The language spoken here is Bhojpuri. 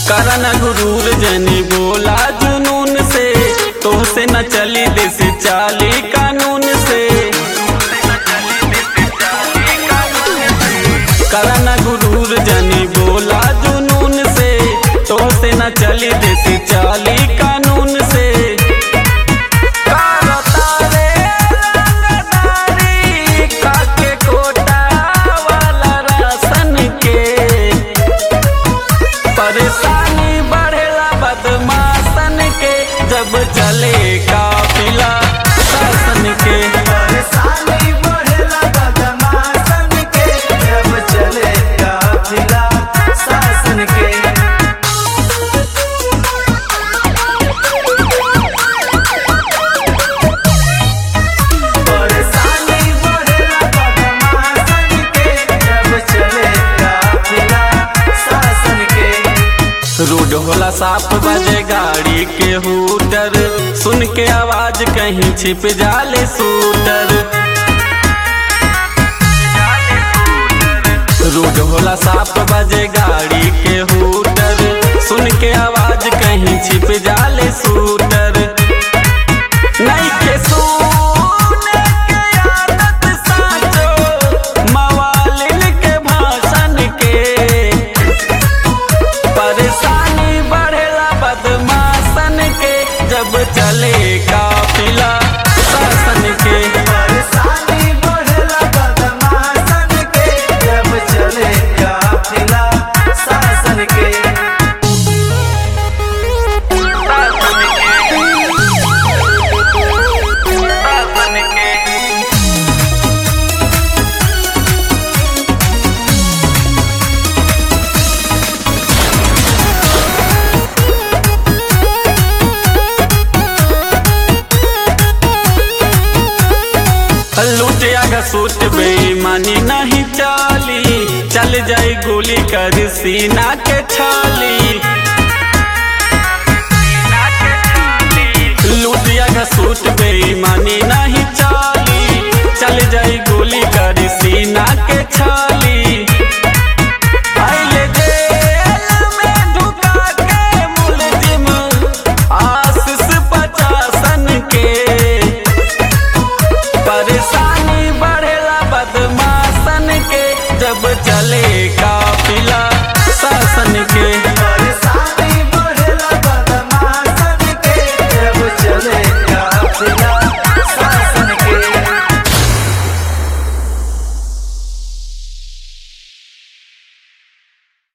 करन गुरूर जनी बोला जुनून से तोहसे न चली देश चाली कानून से करन गुरूर जनी बोला जुनून से तोहसे न चली देश चाली कानून से करतारे रंगदारी काके कोटा वाला राशन के परेशानी बढ़ेला बदमाशन के जब चले काफिला शासन के परेशानी बढ़ेला बदमाशन के जब चले काफिला शासन के परेशानी बढ़ेला बदमाशन के जब चले काफिला शासन के रोड होला साफ बजे गाड़ी के हूटर सुन के आवाज कहीं छिप जाले सूटर रोड होला साफ बजे गाड़ी के हूटर सुन के आवाज कहीं छिप जाले सूटर नहीं के सुने के आदत साचो मवालिन के भाषण के परेशानी बढ़ेला बदमाशन के जब चले काफिला शासन के परेशानी बढ़ेला बदमाशन के जब चले काफिला शासन के शासन के शासन के लूटिया घसूट बेईमानी नहीं चाली चल जाई गोली कर सीना के छाली लूटिया घसूट बेईमानी नहीं चाली चल जाई गोली कर सीना के छाली